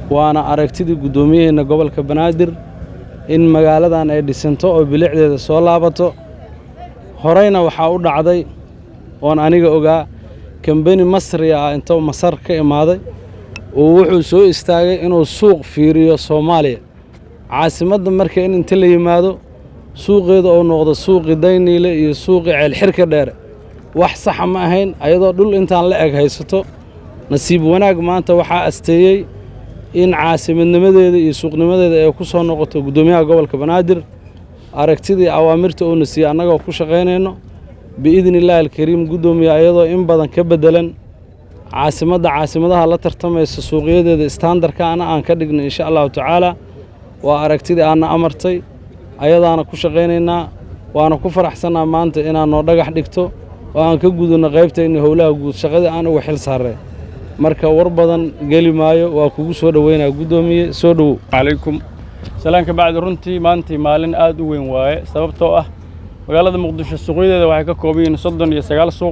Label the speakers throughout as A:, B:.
A: waana aragtidii guddoomiyaheenna gobolka banaadir in magaaladan ay dhisanto oo bilicdeeda soo laabato horeyna waxaa u dhacday oon aniga ogaa kambeni masriya ah intou masar ka imaaday oo wuxuu soo istaagay inuu suuq fiiriyo soomaaliya caasimadda marka in inta la yimaado suuqeeda oo noqdo suuqii dayniile iyo suuqii ceelxirka dheere wax saxa ma ahayn ayadoo dhul intaan la eg haysato nasiib wanaag maanta waxaa asteeyey in caasimadnimadeeda iyo suuqnimadeeda ay ku soo noqoto guddoomiyaha gobolka banaadir aragtidii awaamirta uuna siiyey annagoo ku shaqaynayno biidni illaahi alkariim guddoomiya ayadoo in badan ka beddelan caasimadda caasimadaha la tartamaysa suuqyadeeda istaandarkaana aan ka dhigno insha allahu tacaala waa aragtidii aanna amartay ayadaana ku shaqaynaynaa waana ku faraxsannaa maanta inaad noo dhagax dhigto oo aan ka gudunno qaybtayna howlaha guud shaqadii aan uga xil saarreen marka war badan geli maayo waa kugu soo dhoweynaa guddoomiye soo dhowow
B: calaykum salaanka bacdi runtii maantii maalin aad u weyn waaye sababtoo ah magaalada muqdisho suuqyadeeda waxay ka kooban yihiin soddon iyo sagaal suuq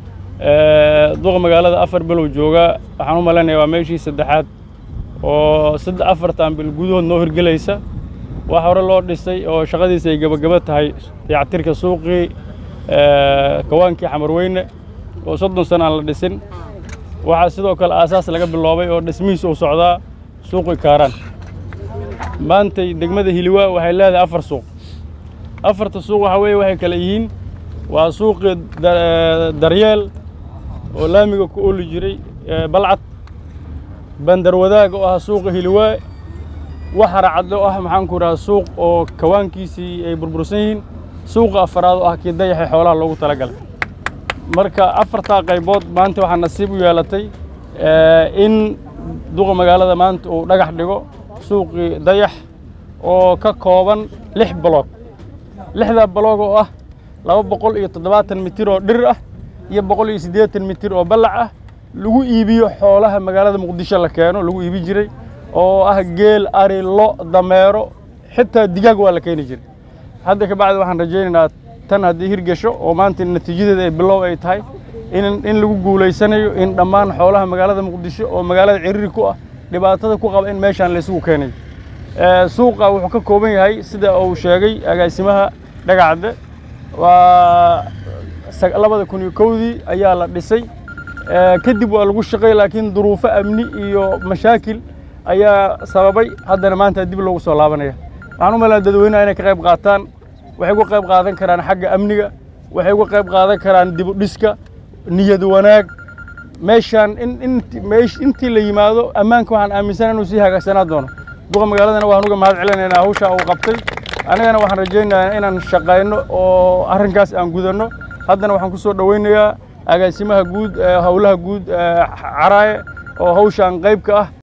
B: duqa magaalada afar bilow joogaa waxaan u malaynayaa waa meeshii saddexaad oo saddex afartan bil gudahood noo hirgelaysa wax hore loo dhisay oo shaqadiisa ay gebagaba tahay dayactirka suuqii kawaankii xamarweyne oo soddon sana aan la dhisin waxaa sidoo kale aasaas laga biloobay oo dhismihiis uu socdaa suuqii kaaraan maantay degmada hiliwaa waxay leedahay afar suuq afarta suuq waxaa weeye waxay kale yihiin waa suuqii daryeel oo laamiga ku ooli jiray balcad bandar wadaag oo ah suuqa hiliwaa waxara cad oo ah maxaanku idhaha suuq oo kawaankiisii ay burbursan yihiin suuqa afaraad oo ah kii dayaxay xoolaha loogu talagalay marka afartaa qaybood maanta waxaa nasiib u yeelatay in duqa magaalada maanta uu dhagax dhigo suuqii dayax oo ka kooban lix baloog lixdaa baloog oo ah laba boqol iyo toddobaatan mitir oo dhir ah iyo boqol iyo siddeetan mitir oo ballac ah lagu iibiyo xoolaha magaalada muqdisho la keeno lagu iibi jiray oo ah geel ari lo dameero xitaa digaag waa la keeni jiray hadda ka bacdi waxaan rajaynaynaa tan haddii hirgasho oo maanta natiijadeeda ay bilow ay tahay in in lagu guulaysanayo in dhammaan xoolaha magaalada muqdisho oo magaalada ciriiri ku ah dhibaatada ku qaba in meeshaan laysugu keenayo suuqa wuxuu ka kooban yahay sida uu sheegay agaasimaha dhagacadde waa labada kun iyo kowdii ayaa la dhisay kadib waa lagu shaqay laakiin duruufo amni iyo mashaakil ayaa sababay haddana maanta dib loogu soo laabanaya waxaan u malaa dadweynaha inay ka qayb qaataan waxay uga qayb qaadan karaan xagga amniga waxay uga qayb qaadan karaan dib u dhiska niyad wanaag meeshaan in intii la yimaado ammaanka waxaan aaminsan inuu sii hagaagsanaa doono duqa magaaladana waxaan uga mahad celinaynaa hawshaa uu qabtay annagana waxaan rajaynayaa inaan shaqayno oo arrinkaas aan gudanno haddana waxaan ku soo dhowaynayaa agaasimaha guud howlaha guud caraaye oo hawshaan qayb ka ah